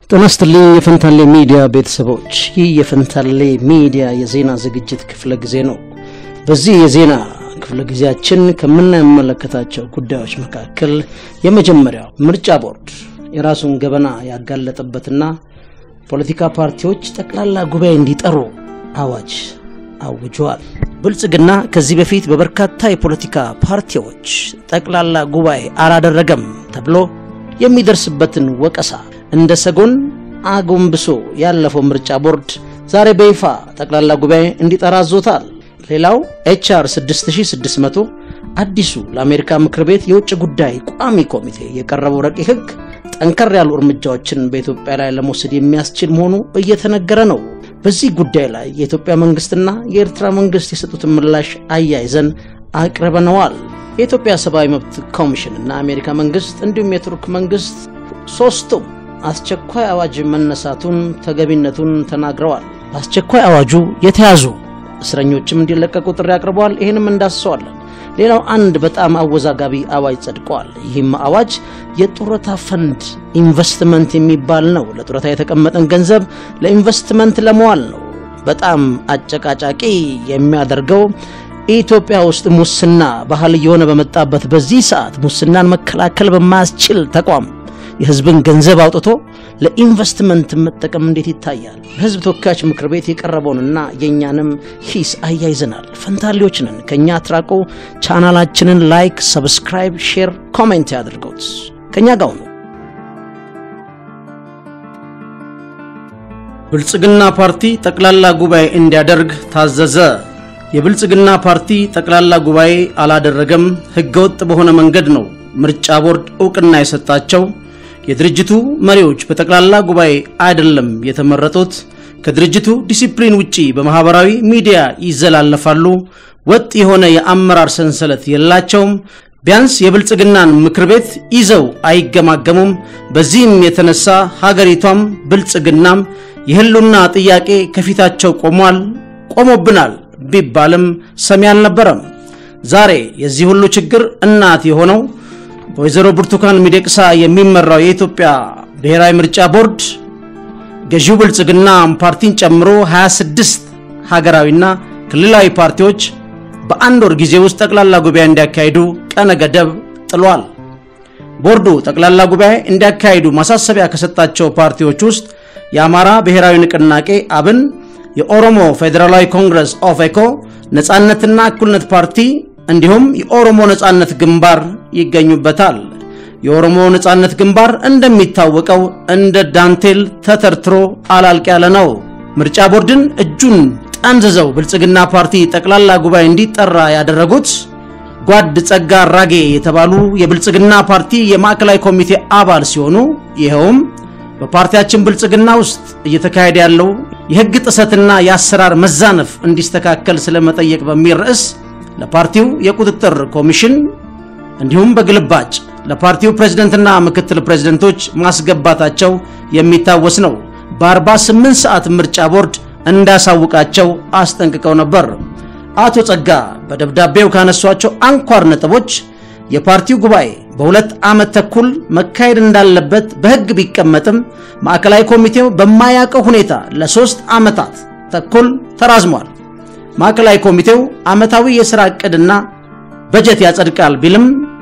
ጤና ይስጥልኝ የፈንታሌ ሚዲያ ቤተሰቦች፣ ይህ የፈንታሌ ሚዲያ የዜና ዝግጅት ክፍለ ጊዜ ነው። በዚህ የዜና ክፍለ ጊዜያችን ከምንመለከታቸው ጉዳዮች መካከል የመጀመሪያው ምርጫ ቦርድ የራሱን ገበና ያጋለጠበትና ፖለቲካ ፓርቲዎች ጠቅላላ ጉባኤ እንዲጠሩ አዋጅ አውጇል። ብልጽግና ከዚህ በፊት በበርካታ የፖለቲካ ፓርቲዎች ጠቅላላ ጉባኤ አላደረገም ተብሎ የሚደርስበትን ወቀሳ እንደ ሰጎን አጎንብሶ ያለፈው ምርጫ ቦርድ ዛሬ በይፋ ጠቅላላ ጉባኤ እንዲጠራ አዞታል። ሌላው ኤችአር 6600 አዲሱ ለአሜሪካ ምክር ቤት የውጭ ጉዳይ ቋሚ ኮሚቴ የቀረበው ረቂቅ ሕግ ጠንከር ያሉ እርምጃዎችን በኢትዮጵያ ላይ ለመውሰድ የሚያስችል መሆኑ እየተነገረ ነው። በዚህ ጉዳይ ላይ የኢትዮጵያ መንግስትና የኤርትራ መንግስት የሰጡትን ምላሽ አያይዘን አቅርበነዋል። የኢትዮጵያ ሰብአዊ መብት ኮሚሽን እና አሜሪካ መንግስት እንዲሁም የቱርክ መንግስት ሶስቱም አስቸኳይ አዋጅ መነሳቱን ተገቢነቱን ተናግረዋል። በአስቸኳይ አዋጁ የተያዙ እስረኞችም እንዲለቀቁ ጥሪ አቅርበዋል። ይህንም እንዳስሰዋለን። ሌላው አንድ በጣም አወዛጋቢ አዋጅ ጸድቀዋል። ይህም አዋጅ የጡረታ ፈንድ ኢንቨስትመንት የሚባል ነው። ለጡረታ የተቀመጠን ገንዘብ ለኢንቨስትመንት ለመዋል ነው። በጣም አጨቃጫቂ የሚያደርገው ኢትዮጵያ ውስጥ ሙስና ባህል እየሆነ በመጣበት በዚህ ሰዓት ሙስናን መከላከል በማያስችል ተቋም የህዝብን ገንዘብ አውጥቶ ለኢንቨስትመንት መጠቀም እንዴት ይታያል? በህዝብ ተወካዮች ምክር ቤት የቀረበውንና የእኛንም ሂስ አያይዘናል። ፈንታሌዎች ነን። ከእኛ አትራቁ። ቻናላችንን ላይክ፣ ሰብስክራይብ፣ ሼር፣ ኮሜንት ያድርገውት። ከእኛ ጋር ነው። ብልጽግና ፓርቲ ጠቅላላ ጉባኤ እንዲያደርግ ታዘዘ። የብልጽግና ፓርቲ ጠቅላላ ጉባኤ አላደረገም። ህገወጥ በሆነ መንገድ ነው ምርጫ ቦርድ እውቅና የሰጣቸው። የድርጅቱ መሪዎች በጠቅላላ ጉባኤ አይደለም የተመረጡት። ከድርጅቱ ዲሲፕሊን ውጪ በማህበራዊ ሚዲያ ይዘላለፋሉ። ወጥ የሆነ የአመራር ሰንሰለት የላቸውም። ቢያንስ የብልጽግናን ምክር ቤት ይዘው አይገማገሙም። በዚህም የተነሳ ሀገሪቷም ብልጽግናም የህሉና ጥያቄ ከፊታቸው ቆሟል። ቆሞብናል ቢባልም ሰሚ አልነበረም። ዛሬ የዚህ ሁሉ ችግር እናት የሆነው በወይዘሮ ብርቱካን ሚደቅሳ የሚመራው የኢትዮጵያ ብሔራዊ ምርጫ ቦርድ ገዢው ብልጽግና ፓርቲን ጨምሮ 26 ሀገራዊና ክልላዊ ፓርቲዎች በአንድ ወር ጊዜ ውስጥ ጠቅላላ ጉባኤ እንዲያካሂዱ ቀነ ገደብ ጥሏል። ቦርዱ ጠቅላላ ጉባኤ እንዲያካሂዱ ማሳሰቢያ ከሰጣቸው ፓርቲዎች ውስጥ የአማራ ብሔራዊ ንቅናቄ አብን፣ የኦሮሞ ፌዴራላዊ ኮንግረስ ኦፌኮ፣ ነጻነትና እኩልነት ፓርቲ እንዲሁም የኦሮሞ ነጻነት ግንባር ይገኙበታል። የኦሮሞ ነጻነት ግንባር እንደሚታወቀው እንደ ዳንቴል ተተርትሮ አላልቅ ያለ ነው። ምርጫ ቦርድን እጁን ጠምዝዘው ብልጽግና ፓርቲ ጠቅላላ ጉባኤ እንዲጠራ ያደረጉት ጓድ ጸጋ አራጌ የተባሉ የብልጽግና ፓርቲ የማዕከላዊ ኮሚቴ አባል ሲሆኑ ይኸውም በፓርቲያችን ብልጽግና ውስጥ እየተካሄደ ያለው የሕግ ጥሰትና የአሰራር መዛነፍ እንዲስተካከል ስለመጠየቅ በሚል ርዕስ ለፓርቲው የቁጥጥር ኮሚሽን እንዲሁም በግልባጭ ለፓርቲው ፕሬዝደንትና ምክትል ፕሬዝደንቶች ማስገባታቸው የሚታወስ ነው። በ48 ሰዓት ምርጫ ቦርድ እንዳሳውቃቸው አስጠንቅቀው ነበር። አቶ ጸጋ በደብዳቤው ካነሷቸው አንኳር ነጥቦች የፓርቲው ጉባኤ በሁለት ዓመት ተኩል መካሄድ እንዳለበት በሕግ ቢቀመጥም ማዕከላዊ ኮሚቴው በማያውቀው ሁኔታ ለሶስት ዓመታት ተኩል ተራዝሟል። ማዕከላዊ ኮሚቴው ዓመታዊ የሥራ ዕቅድና በጀት ያጸድቃል ቢልም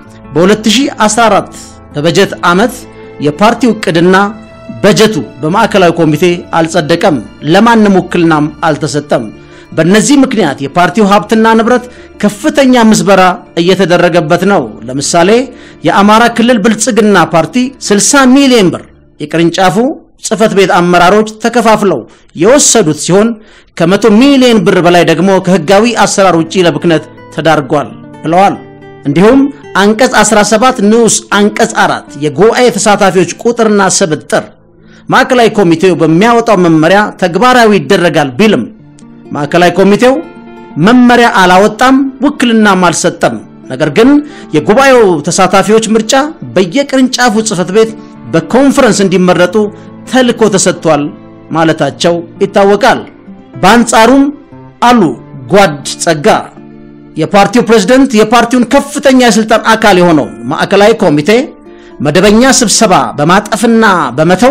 በ2014 በበጀት ዓመት የፓርቲው ዕቅድና በጀቱ በማዕከላዊ ኮሚቴ አልጸደቀም፣ ለማንም ውክልናም አልተሰጠም። በእነዚህ ምክንያት የፓርቲው ሀብትና ንብረት ከፍተኛ ምዝበራ እየተደረገበት ነው። ለምሳሌ የአማራ ክልል ብልጽግና ፓርቲ 60 ሚሊዮን ብር የቅርንጫፉ ጽህፈት ቤት አመራሮች ተከፋፍለው የወሰዱት ሲሆን ከመቶ ሚሊዮን ብር በላይ ደግሞ ከህጋዊ አሰራር ውጪ ለብክነት ተዳርጓል ብለዋል። እንዲሁም አንቀጽ 17 ንዑስ አንቀጽ 4 የጉባኤ ተሳታፊዎች ቁጥርና ስብጥር ማዕከላዊ ኮሚቴው በሚያወጣው መመሪያ ተግባራዊ ይደረጋል ቢልም ማዕከላዊ ኮሚቴው መመሪያ አላወጣም፣ ውክልናም አልሰጠም። ነገር ግን የጉባኤው ተሳታፊዎች ምርጫ በየቅርንጫፉ ጽህፈት ቤት በኮንፈረንስ እንዲመረጡ ተልኮ ተሰጥቷል ማለታቸው ይታወቃል። በአንጻሩም አሉ ጓድ ጸጋ የፓርቲው ፕሬዝደንት የፓርቲውን ከፍተኛ የስልጣን አካል የሆነው ማዕከላዊ ኮሚቴ መደበኛ ስብሰባ በማጠፍና በመተው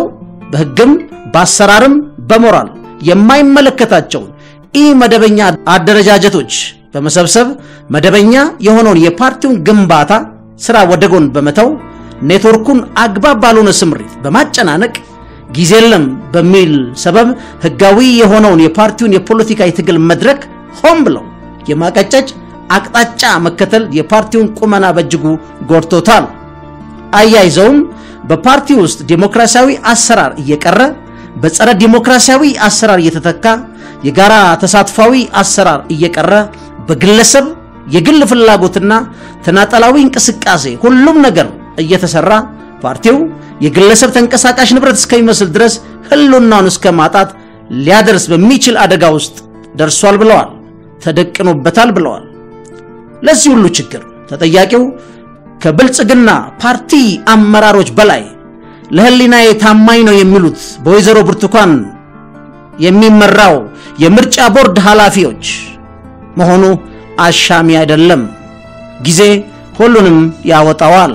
በሕግም በአሰራርም በሞራል የማይመለከታቸውን ኢ መደበኛ አደረጃጀቶች በመሰብሰብ መደበኛ የሆነውን የፓርቲውን ግንባታ ስራ ወደ ጎን በመተው ኔትወርኩን አግባብ ባልሆነ ስምሪት በማጨናነቅ ጊዜ የለም በሚል ሰበብ ህጋዊ የሆነውን የፓርቲውን የፖለቲካ የትግል መድረክ ሆን ብለው የማቀጨጭ አቅጣጫ መከተል የፓርቲውን ቁመና በእጅጉ ጎድቶታል። አያይዘውም በፓርቲ ውስጥ ዴሞክራሲያዊ አሰራር እየቀረ በጸረ ዴሞክራሲያዊ አሰራር እየተተካ የጋራ ተሳትፏዊ አሰራር እየቀረ በግለሰብ የግል ፍላጎትና ተናጠላዊ እንቅስቃሴ ሁሉም ነገር እየተሰራ ፓርቲው የግለሰብ ተንቀሳቃሽ ንብረት እስከሚመስል ድረስ ህልውናውን እስከ ማጣት ሊያደርስ በሚችል አደጋ ውስጥ ደርሷል ብለዋል። ተደቅኖበታል ብለዋል። ለዚህ ሁሉ ችግር ተጠያቂው ከብልጽግና ፓርቲ አመራሮች በላይ ለህሊናዬ ታማኝ ነው የሚሉት በወይዘሮ ብርቱካን የሚመራው የምርጫ ቦርድ ኃላፊዎች መሆኑ አሻሚ አይደለም። ጊዜ ሁሉንም ያወጣዋል።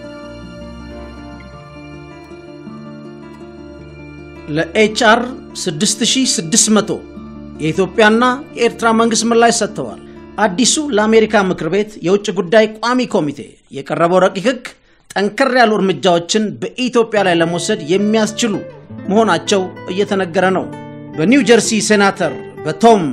ለኤችአር 6600 የኢትዮጵያና የኤርትራ መንግስት ምላሽ ሰጥተዋል። አዲሱ ለአሜሪካ ምክር ቤት የውጭ ጉዳይ ቋሚ ኮሚቴ የቀረበው ረቂቅ ህግ ጠንከር ያሉ እርምጃዎችን በኢትዮጵያ ላይ ለመውሰድ የሚያስችሉ መሆናቸው እየተነገረ ነው። በኒው ጀርሲ ሴናተር በቶም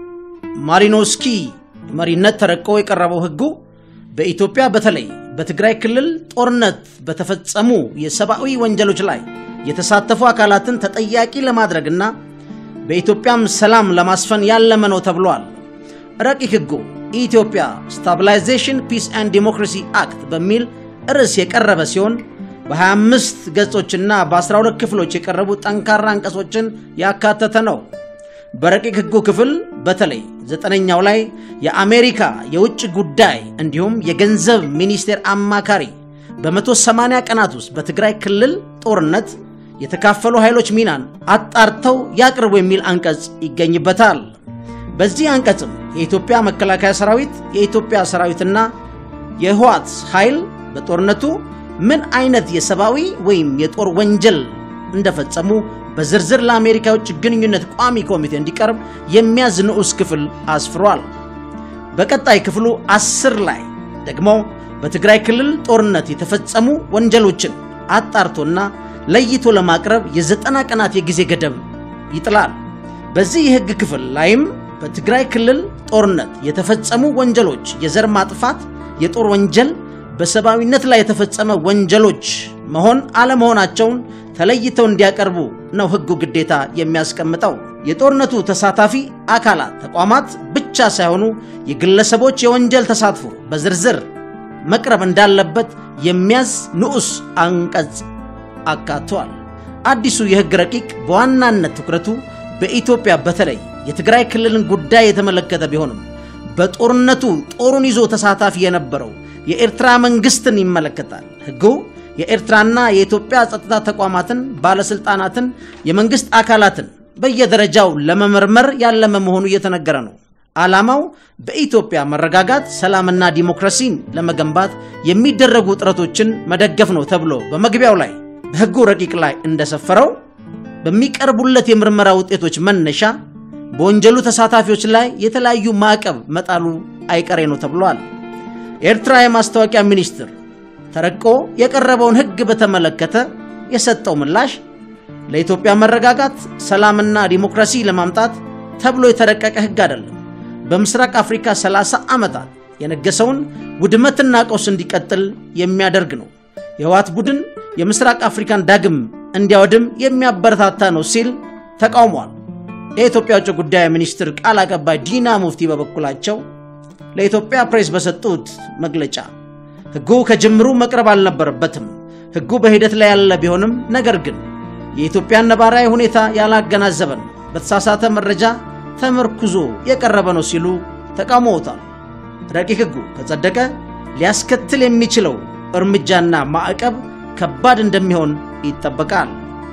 ማሪኖስኪ መሪነት ተረቆ የቀረበው ህጉ በኢትዮጵያ በተለይ በትግራይ ክልል ጦርነት በተፈጸሙ የሰብአዊ ወንጀሎች ላይ የተሳተፉ አካላትን ተጠያቂ ለማድረግና በኢትዮጵያም ሰላም ለማስፈን ያለመ ነው ተብሏል። ረቂቅ ህጉ ኢትዮጵያ ስታቢላይዜሽን ፒስ ኤንድ ዲሞክራሲ አክት በሚል ርዕስ የቀረበ ሲሆን በ25 ገጾችና በ12 ክፍሎች የቀረቡ ጠንካራ አንቀጾችን ያካተተ ነው። በረቂቅ ህጉ ክፍል በተለይ ዘጠነኛው ላይ የአሜሪካ የውጭ ጉዳይ እንዲሁም የገንዘብ ሚኒስቴር አማካሪ በ180 ቀናት ውስጥ በትግራይ ክልል ጦርነት የተካፈሉ ኃይሎች ሚናን አጣርተው ያቅርቡ የሚል አንቀጽ ይገኝበታል። በዚህ አንቀጽም የኢትዮጵያ መከላከያ ሰራዊት፣ የኢትዮጵያ ሰራዊትና የህዋት ኃይል በጦርነቱ ምን አይነት የሰብአዊ ወይም የጦር ወንጀል እንደፈጸሙ በዝርዝር ለአሜሪካ የውጭ ግንኙነት ቋሚ ኮሚቴ እንዲቀርብ የሚያዝ ንዑስ ክፍል አስፍሯል። በቀጣይ ክፍሉ አስር ላይ ደግሞ በትግራይ ክልል ጦርነት የተፈጸሙ ወንጀሎችን አጣርቶና ለይቶ ለማቅረብ የዘጠና ቀናት የጊዜ ገደብ ይጥላል። በዚህ የህግ ክፍል ላይም በትግራይ ክልል ጦርነት የተፈጸሙ ወንጀሎች የዘር ማጥፋት፣ የጦር ወንጀል፣ በሰብአዊነት ላይ የተፈጸመ ወንጀሎች መሆን አለመሆናቸውን ተለይተው እንዲያቀርቡ ነው ህጉ ግዴታ የሚያስቀምጠው። የጦርነቱ ተሳታፊ አካላት ተቋማት ብቻ ሳይሆኑ የግለሰቦች የወንጀል ተሳትፎ በዝርዝር መቅረብ እንዳለበት የሚያዝ ንዑስ አንቀጽ አካቷል። አዲሱ የህግ ረቂቅ በዋናነት ትኩረቱ በኢትዮጵያ በተለይ የትግራይ ክልልን ጉዳይ የተመለከተ ቢሆንም በጦርነቱ ጦሩን ይዞ ተሳታፊ የነበረው የኤርትራ መንግስትን ይመለከታል። ህጉ የኤርትራና የኢትዮጵያ ጸጥታ ተቋማትን፣ ባለስልጣናትን፣ የመንግስት አካላትን በየደረጃው ለመመርመር ያለመ መሆኑ እየተነገረ ነው። ዓላማው በኢትዮጵያ መረጋጋት፣ ሰላምና ዲሞክራሲን ለመገንባት የሚደረጉ ጥረቶችን መደገፍ ነው ተብሎ በመግቢያው ላይ በህጉ ረቂቅ ላይ እንደሰፈረው በሚቀርቡለት የምርመራ ውጤቶች መነሻ በወንጀሉ ተሳታፊዎች ላይ የተለያዩ ማዕቀብ መጣሉ አይቀሬ ነው ተብሏል። የኤርትራ የማስታወቂያ ሚኒስትር ተረቆ የቀረበውን ህግ በተመለከተ የሰጠው ምላሽ ለኢትዮጵያ መረጋጋት፣ ሰላምና ዲሞክራሲ ለማምጣት ተብሎ የተረቀቀ ህግ አይደለም። በምስራቅ አፍሪካ 30 ዓመታት የነገሰውን ውድመትና ቀውስ እንዲቀጥል የሚያደርግ ነው። የህወሓት ቡድን የምስራቅ አፍሪካን ዳግም እንዲያወድም የሚያበረታታ ነው ሲል ተቃውሟል። የኢትዮጵያ ውጭ ጉዳይ ሚኒስትር ቃል አቀባይ ዲና ሙፍቲ በበኩላቸው ለኢትዮጵያ ፕሬስ በሰጡት መግለጫ ህጉ ከጅምሩ መቅረብ አልነበረበትም። ህጉ በሂደት ላይ ያለ ቢሆንም ነገር ግን የኢትዮጵያን ነባራዊ ሁኔታ ያላገናዘበ ነው፣ በተሳሳተ መረጃ ተመርኩዞ የቀረበ ነው ሲሉ ተቃውመውታል። ረቂቅ ህጉ ከጸደቀ ሊያስከትል የሚችለው እርምጃና ማዕቀብ ከባድ እንደሚሆን ይጠበቃል።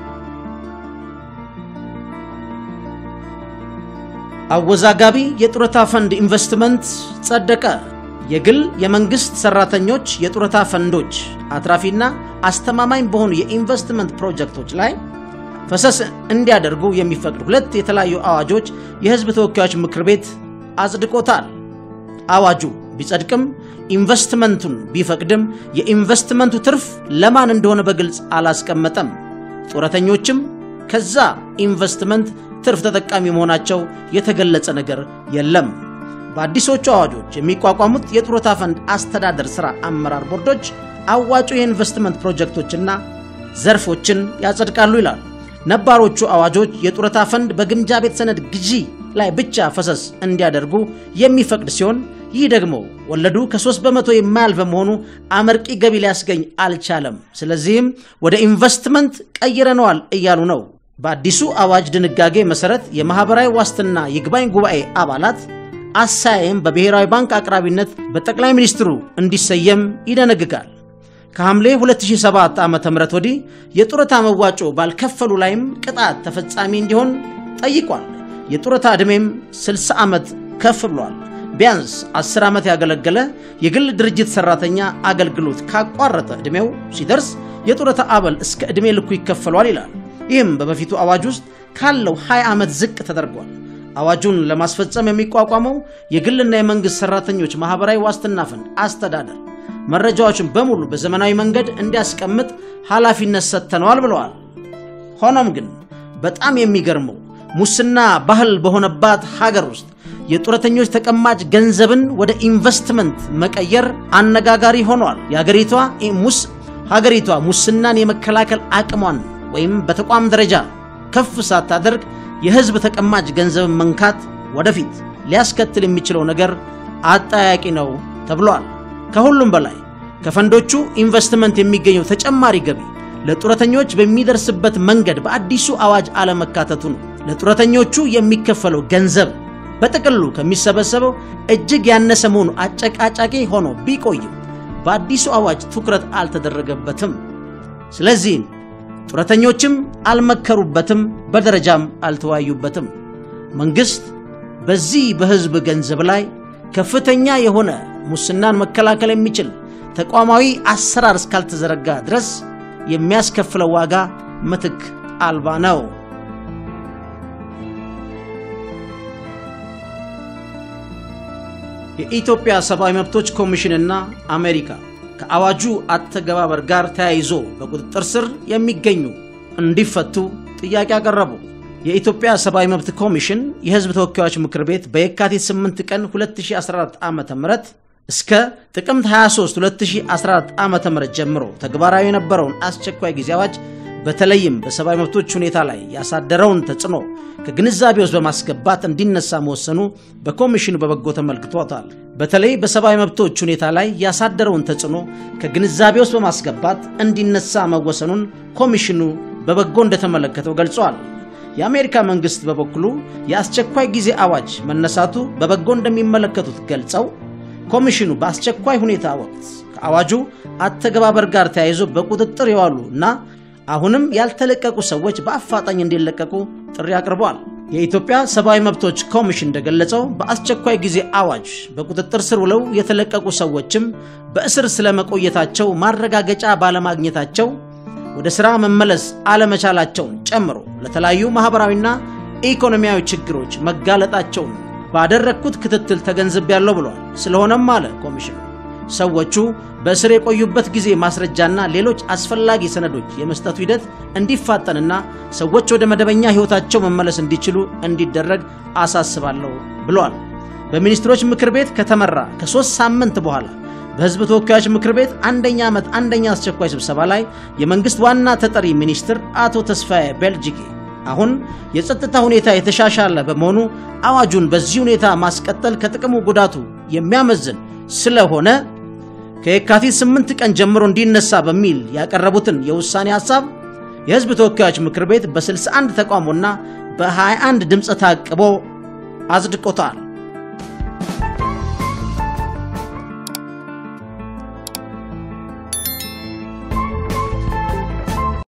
አወዛጋቢ የጡረታ ፈንድ ኢንቨስትመንት ጸደቀ። የግል የመንግስት ሰራተኞች የጡረታ ፈንዶች አትራፊና አስተማማኝ በሆኑ የኢንቨስትመንት ፕሮጀክቶች ላይ ፈሰስ እንዲያደርጉ የሚፈቅድ ሁለት የተለያዩ አዋጆች የሕዝብ ተወካዮች ምክር ቤት አጽድቆታል። አዋጁ ቢጸድቅም ኢንቨስትመንቱን ቢፈቅድም የኢንቨስትመንቱ ትርፍ ለማን እንደሆነ በግልጽ አላስቀመጠም። ጡረተኞችም ከዛ ኢንቨስትመንት ትርፍ ተጠቃሚ መሆናቸው የተገለጸ ነገር የለም። በአዲሶቹ አዋጆች የሚቋቋሙት የጡረታ ፈንድ አስተዳደር ሥራ አመራር ቦርዶች አዋጩ የኢንቨስትመንት ፕሮጀክቶችና ዘርፎችን ያጸድቃሉ ይላል። ነባሮቹ አዋጆች የጡረታ ፈንድ በግምጃ ቤት ሰነድ ግዢ ላይ ብቻ ፈሰስ እንዲያደርጉ የሚፈቅድ ሲሆን ይህ ደግሞ ወለዱ ከ3 በመቶ የማያልፍ በመሆኑ አመርቂ ገቢ ሊያስገኝ አልቻለም። ስለዚህም ወደ ኢንቨስትመንት ቀይረነዋል እያሉ ነው። በአዲሱ አዋጅ ድንጋጌ መሰረት የማኅበራዊ ዋስትና ይግባኝ ጉባኤ አባላት አሳይም በብሔራዊ ባንክ አቅራቢነት በጠቅላይ ሚኒስትሩ እንዲሰየም ይደነግጋል። ከሐምሌ 2007 ዓ ም ወዲህ የጡረታ መዋጮ ባልከፈሉ ላይም ቅጣት ተፈጻሚ እንዲሆን ጠይቋል። የጡረታ ዕድሜም 60 ዓመት ከፍ ብሏል። ቢያንስ 10 ዓመት ያገለገለ የግል ድርጅት ሠራተኛ አገልግሎት ካቋረጠ ዕድሜው ሲደርስ የጡረታ አበል እስከ ዕድሜ ልኩ ይከፈሏል ይላል። ይህም በበፊቱ አዋጅ ውስጥ ካለው 20 ዓመት ዝቅ ተደርጓል። አዋጁን ለማስፈጸም የሚቋቋመው የግልና የመንግሥት ሠራተኞች ማኅበራዊ ዋስትና ፈንድ አስተዳደር መረጃዎችን በሙሉ በዘመናዊ መንገድ እንዲያስቀምጥ ኃላፊነት ሰጥተነዋል ብለዋል። ሆኖም ግን በጣም የሚገርመው ሙስና ባህል በሆነባት ሀገር ውስጥ የጡረተኞች ተቀማጭ ገንዘብን ወደ ኢንቨስትመንት መቀየር አነጋጋሪ ሆኗል። የሀገሪቷ ሙስ ሀገሪቷ ሙስናን የመከላከል አቅሟን ወይም በተቋም ደረጃ ከፍ ሳታደርግ የሕዝብ ተቀማጭ ገንዘብን መንካት ወደፊት ሊያስከትል የሚችለው ነገር አጠያቂ ነው ተብሏል። ከሁሉም በላይ ከፈንዶቹ ኢንቨስትመንት የሚገኘው ተጨማሪ ገቢ ለጡረተኞች በሚደርስበት መንገድ በአዲሱ አዋጅ አለመካተቱ ነው። ለጡረተኞቹ የሚከፈለው ገንዘብ በጥቅሉ ከሚሰበሰበው እጅግ ያነሰ መሆኑ አጨቃጫቂ ሆኖ ቢቆይም በአዲሱ አዋጅ ትኩረት አልተደረገበትም። ስለዚህም ጡረተኞችም አልመከሩበትም፣ በደረጃም አልተወያዩበትም። መንግሥት በዚህ በሕዝብ ገንዘብ ላይ ከፍተኛ የሆነ ሙስናን መከላከል የሚችል ተቋማዊ አሰራር እስካልተዘረጋ ድረስ የሚያስከፍለው ዋጋ ምትክ አልባ ነው። የኢትዮጵያ ሰብአዊ መብቶች ኮሚሽንና አሜሪካ ከአዋጁ አተገባበር ጋር ተያይዞ በቁጥጥር ስር የሚገኙ እንዲፈቱ ጥያቄ አቀረቡ። የኢትዮጵያ ሰብአዊ መብት ኮሚሽን የሕዝብ ተወካዮች ምክር ቤት በየካቲት 8 ቀን 2014 ዓ ም እስከ ጥቅምት 23 2014 ዓ ም ጀምሮ ተግባራዊ የነበረውን አስቸኳይ ጊዜ አዋጅ በተለይም በሰብአዊ መብቶች ሁኔታ ላይ ያሳደረውን ተጽዕኖ ከግንዛቤ ውስጥ በማስገባት እንዲነሳ መወሰኑ በኮሚሽኑ በበጎ ተመልክቶታል። በተለይ በሰብአዊ መብቶች ሁኔታ ላይ ያሳደረውን ተጽዕኖ ከግንዛቤ ውስጥ በማስገባት እንዲነሳ መወሰኑን ኮሚሽኑ በበጎ እንደተመለከተው ገልጿል። የአሜሪካ መንግስት በበኩሉ የአስቸኳይ ጊዜ አዋጅ መነሳቱ በበጎ እንደሚመለከቱት ገልጸው ኮሚሽኑ በአስቸኳይ ሁኔታ ወቅት ከአዋጁ አተገባበር ጋር ተያይዞ በቁጥጥር የዋሉ እና አሁንም ያልተለቀቁ ሰዎች በአፋጣኝ እንዲለቀቁ ጥሪ አቅርበዋል። የኢትዮጵያ ሰብአዊ መብቶች ኮሚሽን እንደገለጸው በአስቸኳይ ጊዜ አዋጅ በቁጥጥር ስር ውለው የተለቀቁ ሰዎችም በእስር ስለመቆየታቸው ማረጋገጫ ባለማግኘታቸው ወደ ሥራ መመለስ አለመቻላቸውን ጨምሮ ለተለያዩ ማኅበራዊና ኢኮኖሚያዊ ችግሮች መጋለጣቸውን ባደረግኩት ክትትል ተገንዝቤያለሁ ብለዋል። ስለሆነም አለ ኮሚሽኑ ሰዎቹ በእስር የቆዩበት ጊዜ ማስረጃና ሌሎች አስፈላጊ ሰነዶች የመስጠቱ ሂደት እንዲፋጠንና ሰዎች ወደ መደበኛ ሕይወታቸው መመለስ እንዲችሉ እንዲደረግ አሳስባለሁ ብለዋል። በሚኒስትሮች ምክር ቤት ከተመራ ከሦስት ሳምንት በኋላ በሕዝብ ተወካዮች ምክር ቤት አንደኛ ዓመት አንደኛ አስቸኳይ ስብሰባ ላይ የመንግሥት ዋና ተጠሪ ሚኒስትር አቶ ተስፋዬ ቤልጂጌ አሁን የጸጥታ ሁኔታ የተሻሻለ በመሆኑ አዋጁን በዚህ ሁኔታ ማስቀጠል ከጥቅሙ ጉዳቱ የሚያመዝን ስለሆነ ከየካቲት 8 ቀን ጀምሮ እንዲነሳ በሚል ያቀረቡትን የውሳኔ ሐሳብ የሕዝብ ተወካዮች ምክር ቤት በ61 ተቃውሞና በ21 ድምፀ ታቅቦ አጽድቆታል።